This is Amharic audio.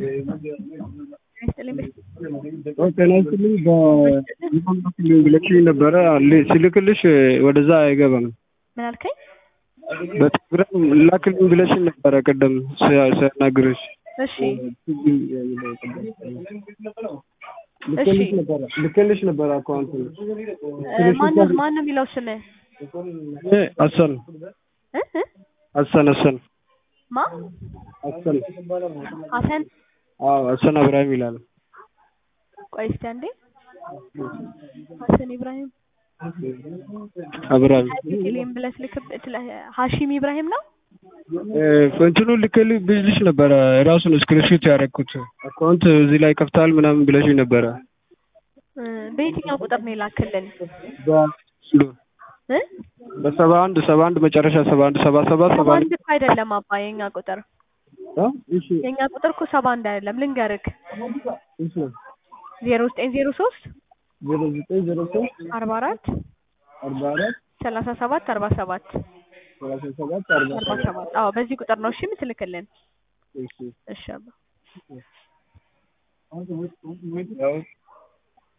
ጤና ይስጥልኝ በኢንፎርሜሽን ብለሽኝ ነበረ ስልክልሽ ወደዛ አይገባም። ምን አልከኝ? በቴሌግራም ላክልኝ ብለሽኝ ነበረ ቅድም ሳናግርሽ። እሺ ልክልሽ ነበረ አካውንት ማነው ማነው የሚለው ስምህ? አሰን እ እ አሰን አሰን ማ አሰን ሀሰን አዎ አሰን እብራሂም ይላል። ቆይ እስኪ አንዴ ሀሰን ኢብራሂም እብራሂም ቴሌም ብለህ ልክብ ሀሺም ኢብራሂም ነው። እንትኑ ልክልሽ ብልሽ ነበረ ራሱን ስክሪንሾት ያደረኩት አካውንት እዚህ ላይ ከፍተሃል ምናምን ብለሽኝ ነበረ። እ በየትኛው ቁጥር ነው የላክልን? በአንዱ እ በሰባ አንድ ሰባ አንድ መጨረሻ ሰባ አንድ ሰባ ሰባት ሰባ ሰባ አንድ አንድ እኮ አይደለም አባ የኛ ቁጥር አ? እሺ የኛ ቁጥር እኮ ሰባ አንድ አይደለም ልንገርክ እሺ ዜሮ ዘጠኝ ዜሮ ሶስት ዜሮ ዘጠኝ ዜሮ ሶስት አርባ አራት አርባ አራት ሰላሳ ሰባት አርባ ሰባት ሰላሳ ሰባት አርባ አርባ ሰባት አዎ በዚህ ቁጥር ነው እሺ የምትልክልን እሺ እሺ አባ ያው